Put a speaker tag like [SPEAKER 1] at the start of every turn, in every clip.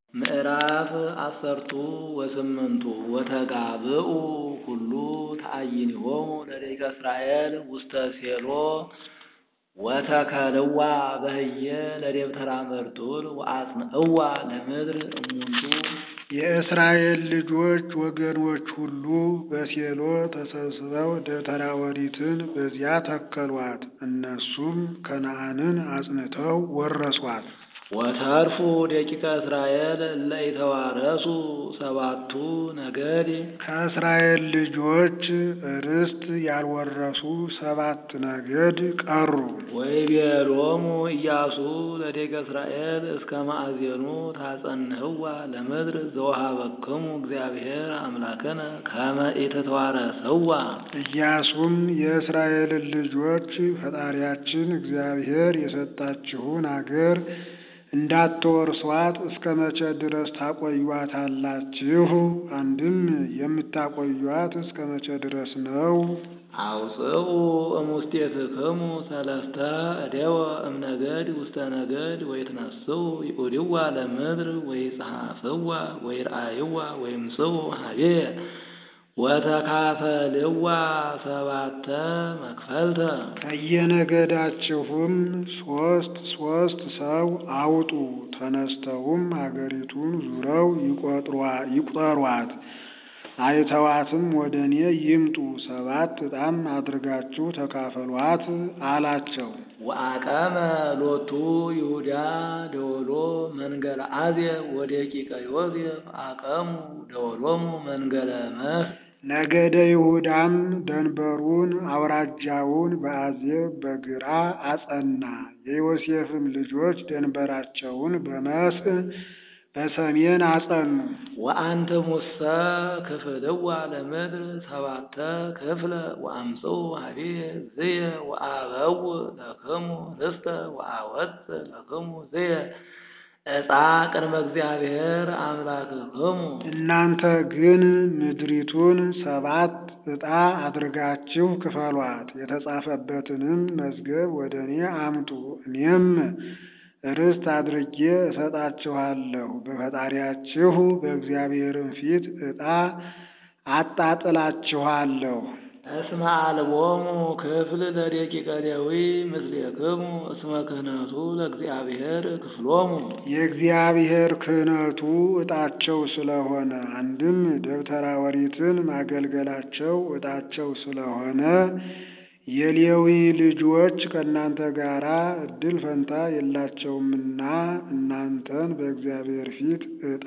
[SPEAKER 1] ምዕራፍ አሰርቱ ወስምንቱ ወተጋብኡ ኩሉ ተአይንሆሙ ለደቂቀ እስራኤል ውስተ ሴሎ ወተከልዋ በህየ ለደብተራ መርጡል ወአጽንዕዋ ለምድር እሙንቱ
[SPEAKER 2] የእስራኤል ልጆች ወገኖች ሁሉ በሴሎ ተሰብስበው ደብተራ ኦሪትን በዚያ ተከሏት። እነሱም ከነዓንን አጽንተው ወረሷት።
[SPEAKER 1] ወተርፉ ደቂቀ እስራኤል እለ ኢተዋረሱ ሰባቱ ነገድ
[SPEAKER 2] ከእስራኤል ልጆች ርስት ያልወረሱ ሰባት ነገድ ቀሩ።
[SPEAKER 1] ወይቤሎሙ ኢያሱ ለደቂቀ እስራኤል እስከ ማእዜኑ ታጸንህዋ ለምድር ዘወሃበክሙ እግዚአብሔር አምላክነ ከመ ኢትተዋረሰዋ።
[SPEAKER 2] ኢያሱም የእስራኤልን ልጆች ፈጣሪያችን እግዚአብሔር የሰጣችሁን አገር እንዳትወርሷት እስከ መቼ ድረስ ታቆዩአታላችሁ? አንድም የምታቆዩአት እስከ መቼ ድረስ ነው?
[SPEAKER 1] አውፅኡ እሙስቴትክሙ ሰለስተ እደወ እምነገድ ውስተ ነገድ ወይትነስኡ ይኡድዋ ለምድር ወይጸሐፍዋ ወይርአይዋ ወይምጽኡ ሀቤ ወተካፈልዋ ሰባተ መክፈልተ
[SPEAKER 2] ከየነገዳችሁም ሶስት ሶስት ሰው አውጡ። ተነስተውም አገሪቱን ዙረው ይቁጠሯት። አይተዋትም ወደ እኔ ይምጡ። ሰባት ዕጣም አድርጋችሁ ተካፈሏት አላቸው።
[SPEAKER 1] ወአቀመ ሎቱ ይሁዳ ደወሎ መንገለ አዜብ ወደቂቀ ዮሴፍ አቀሙ ደወሎሙ መንገለ መህ
[SPEAKER 2] ነገደ ይሁዳም ደንበሩን አውራጃውን በአዜብ በግራ አጸና። የዮሴፍም ልጆች ደንበራቸውን በመስህ በሰሜን አጸኑ።
[SPEAKER 1] ወአንትሙሰ ክፍልዋ ለምድር ሰባተ ክፍለ ወአምጽኡ ሀቤ ዝየ ወአበው ለክሙ ርስተ ወአወፅእ ለክሙ ዝየ ዕፃ ቅድመ እግዚአብሔር አምላክክሙ።
[SPEAKER 2] እናንተ ግን ምድሪቱን ሰባት ዕጣ አድርጋችሁ ክፈሏት። የተጻፈበትንም መዝገብ ወደ እኔ አምጡ፣ እኔም ርስት አድርጌ እሰጣችኋለሁ። በፈጣሪያችሁ በእግዚአብሔርም ፊት ዕጣ አጣጥላችኋለሁ።
[SPEAKER 1] እስመ አልቦሙ ክፍል ለደቂቀ ሌዊ ምስሌክሙ እስመ ክህነቱ ለእግዚአብሔር ክፍሎሙ።
[SPEAKER 2] የእግዚአብሔር ክህነቱ ዕጣቸው ስለሆነ አንድም ደብተራ ኦሪትን ማገልገላቸው ዕጣቸው ስለሆነ የሌዊ ልጆች ከእናንተ ጋር እድል ፈንታ የላቸውምና እናንተን በእግዚአብሔር ፊት ዕጣ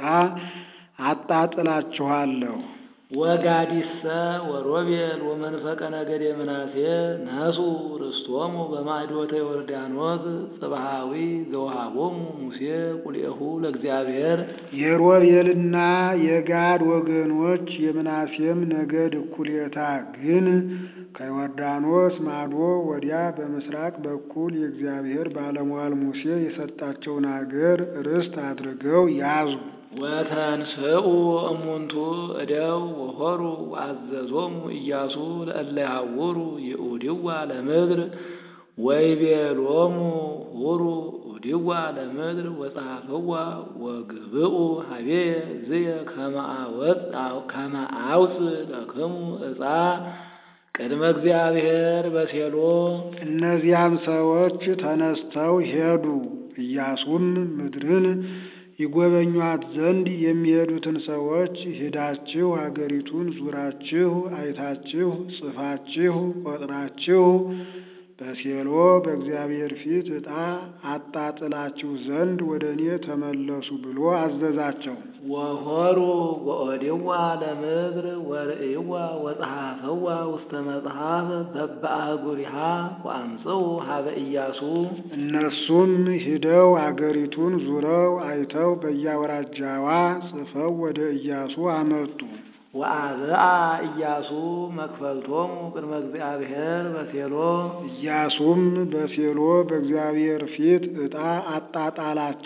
[SPEAKER 2] አጣጥላችኋለሁ።
[SPEAKER 1] ወጋዲሰ ወሮቤል ወመንፈቀ ነገደ ምናሴ ነሱ ርስቶሙ በማዕዶተ ዮርዳኖስ ጽብሃዊ ዘውሃቦሙ ሙሴ ቁልኤሁ ለእግዚአብሔር።
[SPEAKER 2] የሮቤልና የጋድ ወገኖች የምናሴም ነገድ እኩሌታ ግን ከዮርዳኖስ ማዶ ወዲያ በምስራቅ በኩል የእግዚአብሔር ባለሟል ሙሴ የሰጣቸውን አገር ርስት አድርገው ያዙ።
[SPEAKER 1] ወተንስኡ እሙንቱ እደው ወሆሩ ወአዘዞሙ ኢያሱ ለእለ ይሃውሩ ይኡድዋ ለምድር ወይቤሎሙ ሁሩ ኡድዋ ለምድር ወጸሐፍዋ ወግብኡ ሀቤ ዝየ ከመ አውፅእ ለክሙ ዕፃ ቅድመ እግዚአብሔር በሴሎ።
[SPEAKER 2] እነዚያም ሰዎች ተነስተው ሄዱ። ኢያሱም ምድርን ይጎበኟት ዘንድ የሚሄዱትን ሰዎች ሂዳችሁ አገሪቱን ዙራችሁ አይታችሁ ጽፋችሁ ቆጥራችሁ በሴሎ በእግዚአብሔር ፊት ዕጣ አጣጥላችሁ ዘንድ ወደ እኔ ተመለሱ ብሎ አዘዛቸው።
[SPEAKER 1] ወሆሩ ወኦድዋ ለምድር ወርእይዋ ወጸሐፈዋ ውስተ መጽሐፍ በበአህጉሪሃ ወአምጽኡ ሀበ ኢያሱ።
[SPEAKER 2] እነሱም ሂደው አገሪቱን ዙረው አይተው በየአውራጃዋ ጽፈው ወደ ኢያሱ አመጡ።
[SPEAKER 1] ወአብአ ኢያሱ መክፈልቶሙ ቅድመ እግዚአብሔር በሴሎ።
[SPEAKER 2] ኢያሱም በሴሎ በእግዚአብሔር ፊት ዕጣ አጣጣላቸው።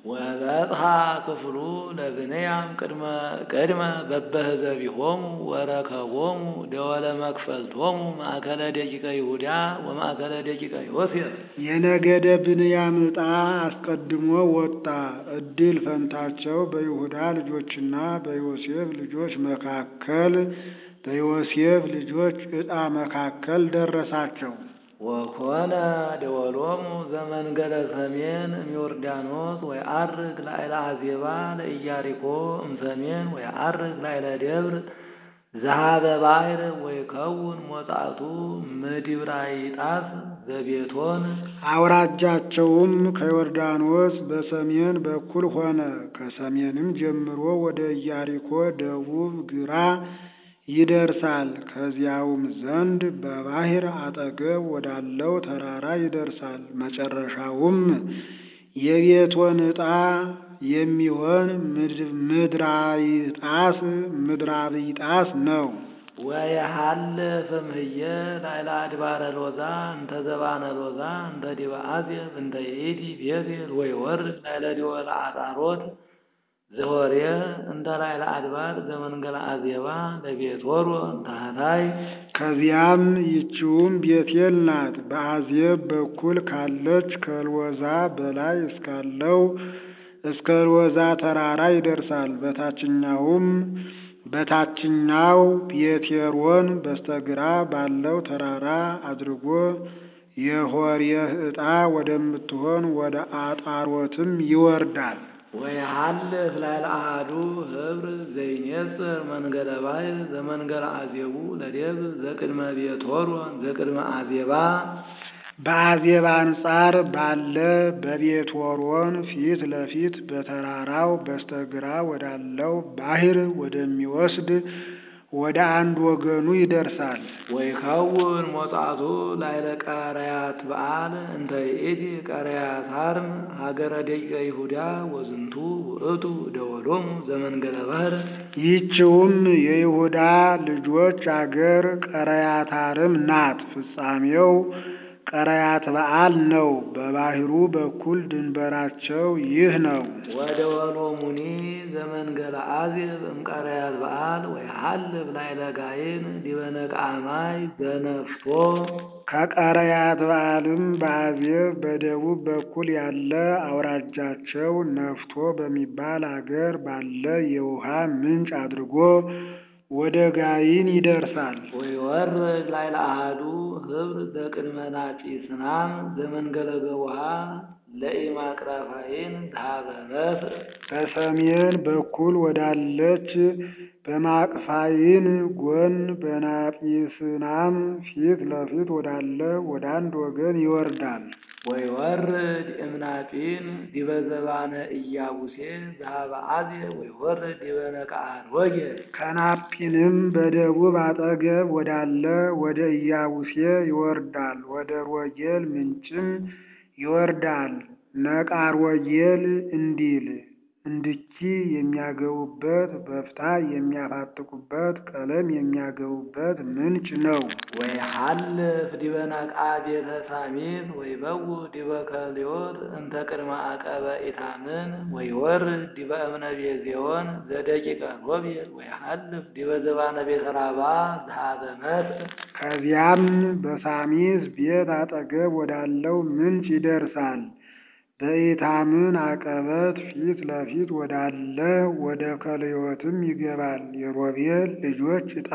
[SPEAKER 1] ወበጽሐ ክፍሉ ለብንያም ቅድመ ቅድመ በበህዘቢሆሙ ወረከቦሙ ደወለ መክፈልቶሙ ማእከለ ደቂቀ ይሁዳ ወማእከለ ደቂቀ ዮሴፍ
[SPEAKER 2] የነገደ ብንያም ዕጣ አስቀድሞ ወጣ። ዕድል ፈንታቸው በይሁዳ ልጆችና በዮሴፍ ልጆች መካከል በዮሴፍ ልጆች ዕጣ መካከል ደረሳቸው።
[SPEAKER 1] ወኮነ ደወሎሙ ዘመንገለ ሰሜን እምዮርዳኖስ ወየዐርግ ላዕለ አዜባ ለኢያሪኮ እምሰሜን ወየዐርግ ላዕለ ደብር ዘኀበ ባሕር ወይከውን ሞጻቱ ምድብራይጣስ ዘቤቶን
[SPEAKER 2] አውራጃቸውም ከዮርዳኖስ በሰሜን በኩል ሆነ። ከሰሜንም ጀምሮ ወደ ኢያሪኮ ደቡብ ግራ ይደርሳል። ከዚያውም ዘንድ በባሕር አጠገብ ወዳለው ተራራ ይደርሳል። መጨረሻውም የቤቶን ዕጣ የሚሆን ምድራይጣስ ምድራቢጣስ ነው።
[SPEAKER 1] ወየሐልፍ እምህየ ላዕለ አድባረ ሎዛ እንተ ዘባነ ሎዛ እንተ ዲበ አዜብ እንተ ይእቲ ቤቴል ወይወርድ ላዕለ ደወለ አጣሮት ዘወርየ እንተ ላዕለ አድባር ዘመንገለ አዜባ ለቤቶሮ ታህታይ
[SPEAKER 2] ከዚያም ይቺውም ቤቴል ናት። በአዜብ በኩል ካለች ከልወዛ በላይ እስካለው እስከ ልወዛ ተራራ ይደርሳል። በታችኛውም በታችኛው ቤቴሮን በስተግራ ባለው ተራራ አድርጎ የሆርየህ ዕጣ ወደምትሆን ወደ አጣሮትም ይወርዳል።
[SPEAKER 1] ወየሐልፍ ላዕለ አሐዱ ኅብር ዘይኔጽር መንገለ ባሕር ዘመንገለ አዜቡ ለደብ ዘቅድመ ቤቶሮን ዘቅድመ አዜባ
[SPEAKER 2] በአዜብ አንጻር ባለ በቤትሖሮን ፊት ለፊት በተራራው በስተግራ ወዳለው ባሕር ወደሚወስድ ወደ አንድ ወገኑ ይደርሳል።
[SPEAKER 1] ወይከውን ሞጻቱ ላዕለ ቀረያት በዓል እንተ ይእቲ ቀረያት አርም ሀገረ ደቂቀ ይሁዳ ወዝንቱ ውእቱ ደወሎሙ ዘመንገለ ባሕር
[SPEAKER 2] ይህችውም የይሁዳ ልጆች አገር ቀረያታርም ናት። ፍጻሜው ቀረያት በዓል ነው። በባሕሩ በኩል ድንበራቸው ይህ ነው።
[SPEAKER 1] ወደ ወሎሙኒ ዘመንገለ አዜብ እምቀረያት በዓል ወየሐልፍ ላዕለ ጋይን ዲበ ነቃማይ ዘነፍቶ
[SPEAKER 2] ከቀረያት በዓልም በአዜብ በደቡብ በኩል ያለ አውራጃቸው ነፍቶ በሚባል አገር ባለ የውሃ ምንጭ አድርጎ ወደ ጋይን ይደርሳል።
[SPEAKER 1] ወይወርድ ላዕለ አሐዱ ኅብር ዘቅድመ ናጺስናም ዘመንገለ ገቡሃ ለኢማቅራፋይን ዛሃበ መስእ
[SPEAKER 2] በሰሜን በኩል ወዳለች በማቅፋይን ጎን በናጲስናም ፊት ለፊት ወዳለ ወደ አንድ ወገን ይወርዳል።
[SPEAKER 1] ወይወርድ እምናጺን ዲበ ዘባነ ኢያቡሴ ዛሃበ አዜብ ወይወርድ ዲበ ነቃዓት ወጌል
[SPEAKER 2] ከናጲንም በደቡብ አጠገብ ወዳለ ወደ ኢያቡሴ ይወርዳል። ወደ ሮጌል ምንጭም ይወርዳል። ነቃሮጌል እንዲል እንድኪ የሚያገቡበት በፍታ የሚያፋጥቁበት ቀለም የሚያገቡበት ምንጭ ነው።
[SPEAKER 1] ወይሐልፍ ዲበ ነቃ ቤተ ሳሚት ወይበው ዲበ ከልዮት እንተ ቅድመ አቀበ ኢታምን ወይወርድ ዲበ እምነ ቤዜዮን ዘደቂቀ ሮቤል ወይሐልፍ ዲበ ዘባነ ቤተ ራባ ዛሃበ መስእ
[SPEAKER 2] ከዚያም በሳሚስ ቤት አጠገብ ወዳለው ምንጭ ይደርሳል። በኢታምን አቀበት ፊት ለፊት ወዳለ ወደ ከልዮትም ይገባል። የሮቤል ልጆች ዕጣ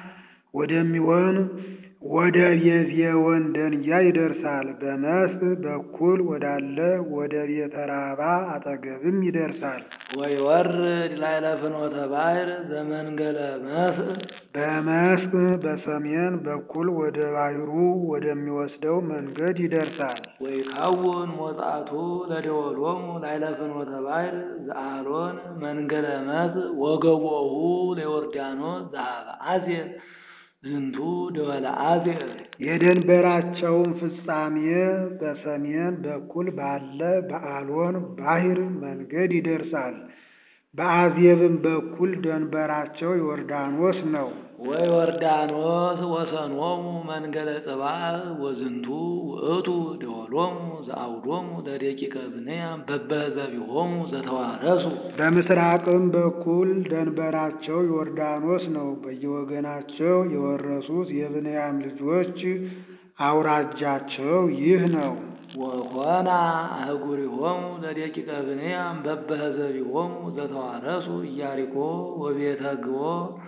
[SPEAKER 2] ወደሚሆን ወደ ቤዜዮን ደንጊያ ይደርሳል። በመስእ በኩል ወዳለ ወደ ቤተ ራባ አጠገብም ይደርሳል።
[SPEAKER 1] ወይወርድ ላዕለ ፍኖተ ባሕር ዘመንገለ መስእ
[SPEAKER 2] በመስእ በሰሜን በኩል ወደ ባሕሩ ወደሚወስደው መንገድ ይደርሳል።
[SPEAKER 1] ወይከውን ሞጻቱ ለደወሎሙ ላዕለ ፍኖተ ባሕር ዘአሎን መንገለ መስእ ወገቦሁ ለዮርዳኖስ ዛሃበ አዜብ ዝንቱ ደወለ አዜብ
[SPEAKER 2] የድንበራቸውን ፍጻሜ በሰሜን በኩል ባለ በአሎን ባሕር መንገድ ይደርሳል። በአዜብም በኩል ደንበራቸው ዮርዳኖስ ነው።
[SPEAKER 1] ወዮርዳኖስ ወሰኖሙ መንገለ ጽባሕ ወዝንቱ ውእቱ ደወሎሙ ዘአውዶሙ ለደቂቀ ብንያም በበዘቢሆሙ ዘተዋረሱ
[SPEAKER 2] በምስራቅም በኩል ደንበራቸው ዮርዳኖስ ነው። በየወገናቸው የወረሱት የብንያም ልጆች አውራጃቸው ይህ ነው።
[SPEAKER 1] ወኮና አህጉሪሆሙ ለደቂቀ ብንያም በበህዘቢሆሙ ዘተዋረሱ ኢያሪኮ ወቤተ ግቦ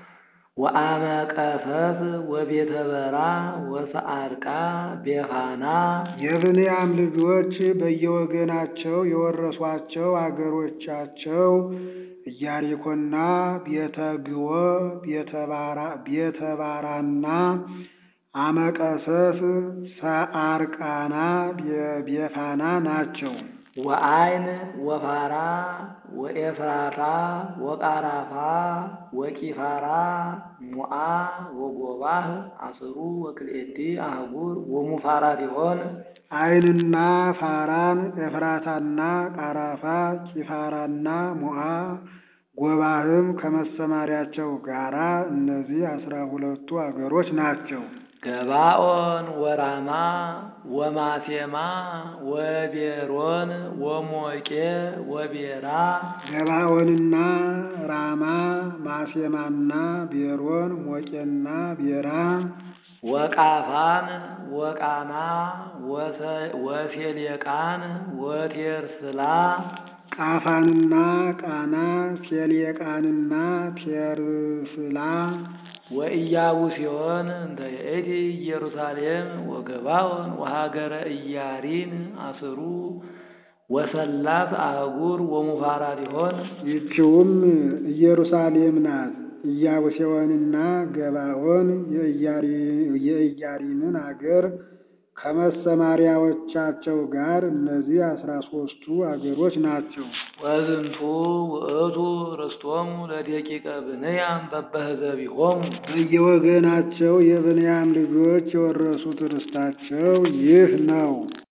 [SPEAKER 1] ወአመቀሰት ወቤተ በራ ወሰአርቃ ቤፋና
[SPEAKER 2] የብንያም ልጆች በየወገናቸው የወረሷቸው አገሮቻቸው ኢያሪኮና ቤተ ግዎ ቤተ ባራና አመቀሰስ ሰአርቃና ቤፋና ናቸው።
[SPEAKER 1] ወአይን ወፋራ ወኤፍራታ ወቃራፋ ወቂፋራ ሙአ ወጎባህ አስሩ ወክልኤቲ አህጉር ወሙፋራቲሆን
[SPEAKER 2] አይንና ፋራን ኤፍራታና ቃራፋ ቂፋራና ሙአ ጎባህም ከመሰማሪያቸው ጋራ እነዚህ አስራ ሁለቱ አገሮች ናቸው።
[SPEAKER 1] ገባኦን ወራማ ወማሴማ ወቤሮን ወሞቄ ወቤራ
[SPEAKER 2] ገባኦንና ራማ ማሴማና ቤሮን ሞቄና ቤራ
[SPEAKER 1] ወቃፋን ወቃና ወሴሌቃን ወቴርስላ
[SPEAKER 2] ቃፋንና ቃና ሴሌቃንና ቴርስላ
[SPEAKER 1] ወኢያቡሲዮን እንተ ይእቲ ኢየሩሳሌም ወገባኦን ወሀገረ ኢያሪን አስሩ ወሰላት አህጉር ወሙፋራቲሆን
[SPEAKER 2] ይህችውም ኢየሩሳሌም ናት። ኢያቡሴዎንና ገባኦን የኢያሪምን አገር ከመሰማሪያዎቻቸው ጋር እነዚህ አስራ ሶስቱ አገሮች ናቸው።
[SPEAKER 1] ወዝንቱ ውእቱ ርስቶሙ ለደቂቀ ብንያም በበህዘቢሆሙ
[SPEAKER 2] በየወገናቸው የብንያም ልጆች የወረሱት ርስታቸው ይህ ነው።